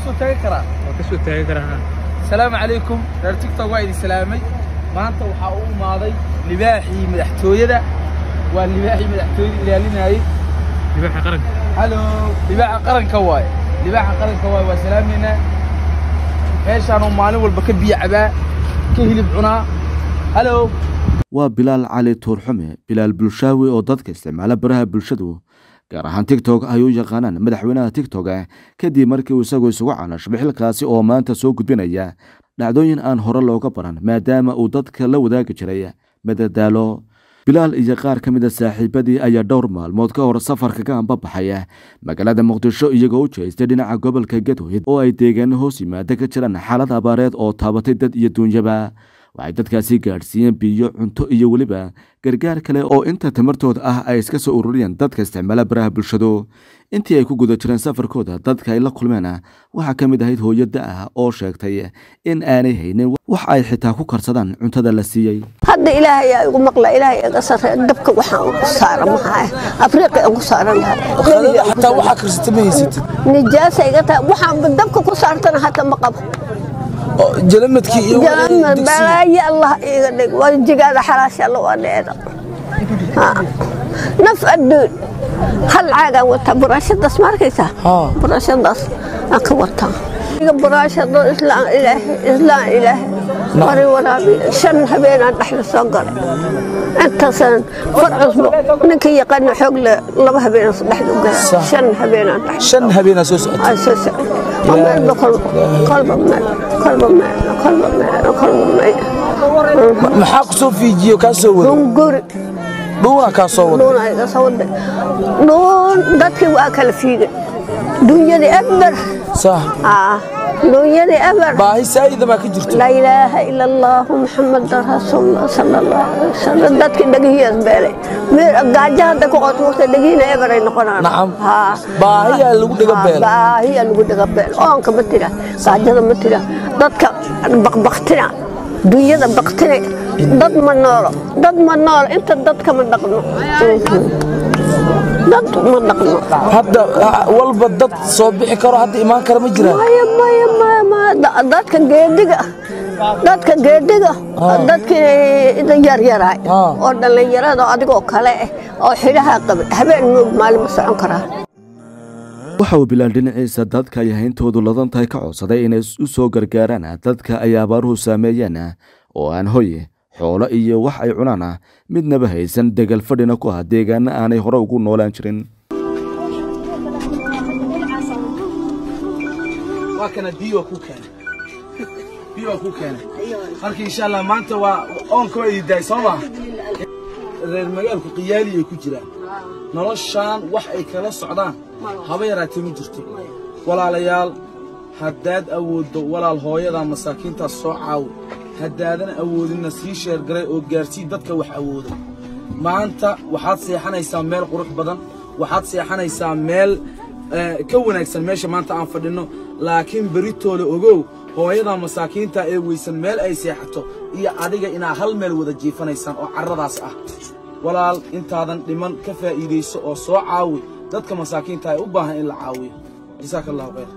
kasoo taagi karaa waa kasoo taagi karaa asalaamu calaykum reer tiktok waa idin salaamay maanta waxaa u imaaday libaaxii madaxtooyada waa libaaxii madaxtooyada ilaalinayay libaaxa qaranka halo libaaxa qaranka waaye libaaxa qaranka waaye waa salaamaynaa meeshaanuu maalin walba ka biyo cabaa ka hilib cunaa halo waa bilaal cali tuurxume bilaal bulshaawi oo dadka isticmaala baraha bulshadu gaar ahaan tigtok ay u yaqaanaan madaxweynaha tigtok kadib markii uu isagoo isugu canashbay xilkaasi oo maanta soo gudbinaya dhacdooyin aan hore looga baran maadaama uu dadka la wadaagi jiray madadaalo bilaal iyo qaar ka mida saaxiibadii ayaa dhowr maalmood ka hor safarka ka ambabaxaya magaalada muqdisho iyagoo u jeestay dhinaca gobolka gadweyd oo ay deegaano hoos yimaada ka jiraan xaalad abaareed oo taabatay dad iyo duunyaba waxay dadkaasi gaadhsiiyeen biyo cunto iyo weliba gargaar kale oo inta tamartooda ah ay iska soo ururiyeen dadka isticmaala baraha bulshadu intii ay ku guda jireen safarkooda dadka ay la kulmeen waxaa ka mid ahayd hooyo da ah oo sheegtay in aanay haynin wax ay xitaa ku karsadaan cuntada la siiyey hadda ilaahay yaa igu maqla ilaahay iga sarre dabka waxaan ugu saara maxaa afriiqa ugu saaran lahaa xataa waxaa karsata ma haysatid nijaasa iga tahay waxaan dabka ku saartana hata ma qabo jalamadkii iyo jaama balaayo allah iga dhig waa jigaada xalaasha alla waa dheeda naf adduun hal caagaan wataa buraashadaas ma arkaysaa buraashadaas aan ka wataa buraashado islaan ilaahay islaan ilaahay mari waraabi shan habeenaan dhexda soo galay intaasaan far cusbo ninka yaqaana xoog le laba habeenaan dhexda u galay shan habeenaan dhexda shan habeenaa soo socotay ay soo socday meelba kolba kolba meel kolba meel kolba meel kolba meel maxaa ku soo fiijiyo kaa soo wada hunguri dhuuna kaa soo wada dhuun iga soo waday dhuun dadkii waa kala fiigay dunyadii eber sax dunyadii eber baahi saa'ida baa ka jirto laa ilaaha ila allahu muxamadan rasuulullah sala allahu alayhi wasalam dadkii dhegihiyaas beelay gaajo hadda ku qoto waqti dhegihiina eber ay noqonaan nacam baahiyaa lagu dhiga beela baahiyaa lagu dhiga beel oonka ma tira gaajada ma tira dadka baqbaqtina dunyada baqtine dad ma noolo dad ma noolo inta dadka ma dhaqno dad ma dhaqno hadda walba dad soo bixi karo hadda imaan kara ma jiraan maya maya maya maya dadka geediga dadka geediga dadkii yaryaraay oo dhallinyarada adigoo kale ah oo xidhaha qabay habeen moog maalin ma socon karaa waxa uu bilaal dhinaciisa dadka ay hayntoodu ladan tahay ka codsaday inay u soo gargaaraan dadka ay abaaruhu saameeyeen oo aan hoy xoolo iyo wax ay cunaan midnaba haysan degal fadhina ku ah deegaana aanay hore ugu noolaan jirin waa kana biyo ku keenay biyo ku keenay marka insha Allah maanta waa oonka way idaay soo ma reer magaalku qiyaali ay ku jiraan noloshaan wax ay kala socdaan haba yaraatee ma jirto walaalayaal haddaad awooddo walaal hooyada masaakiintaas soo caawi haddaadan awoodinna sii sheergaray oo gaarsii dadka wax awooda maanta waxaad seexanaysaa meel qurux badan waxaad seexanaysaa meel ka wanaagsan meesha maanta aan fadhinno laakiin beritoole ogow hooyada masaakiinta ee weysan meel ay seexato iyo adiga inaa hal meel wada jiifanaysaan oo carradaas ah walaal intaadan dhiman ka faa'iidayso oo soo caawi dadka masaakiinta ay u baahan in la caawiyo jasaaka allahu khayr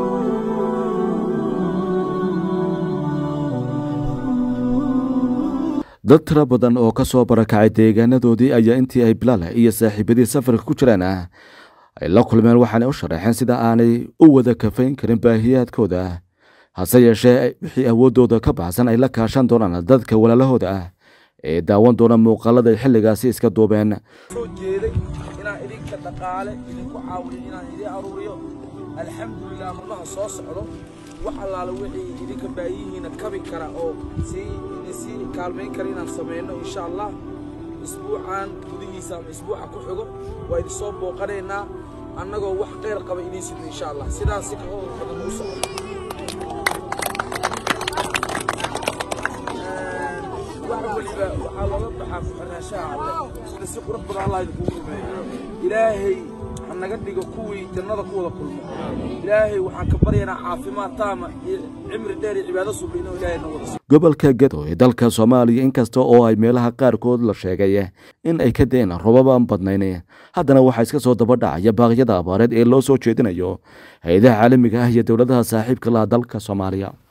dad tiro badan oo ka soo barakacay deegaanadoodii ayaa intii ay bilaal iyo saaxiibadii safarka ku jiraan ay la kulmeen waxaanay u sharaxeen sida aanay u wada kafayn karin baahiyaadkooda hase yeeshee wixii awooddooda ka baxsan ay la kaashan doonaan dadka walaalahooda ah ee daawan doona muuqaalada ay xilligaasi iska duubeen soo jeeday inaan idinka dhaqaale idinku caawiyo inaan idin aruuriyo alxamdulilah marmaha soo socdo wax allaala wixii idinka baayihiina kabi kara oo sii sii kaalmayn kara inaan samayno insha allah isbuucan gudihiisa ama isbuuca ku xigo waa idin soo booqanaynaa annagoo wax khayr qaba idiin sidno insha allah sidaas si kahoo badan uu socdo wax weliba waxaa looga baxaa ku xirnaashaha alle sida si qurux badan allah idinkugu rumeeyo ilaahay ha naga dhigo kuwii jannada ku wada kulmo ilaahay waxaan ka baryaynaa caafimaad taama iyo cimri dheer iyo cibaado subi inuu ilaahay na wada gobolka gedo ee dalka soomaaliya inkasta oo ay meelaha qaarkood la sheegay in ay ka deen robabaan badnayn haddana waxaa iska soo daba dhacaya baaqyada abaareed ee loo soo jeedinayo hay-adaha caalamiga ah iyo dowladaha saaxiibka laha dalka soomaaliya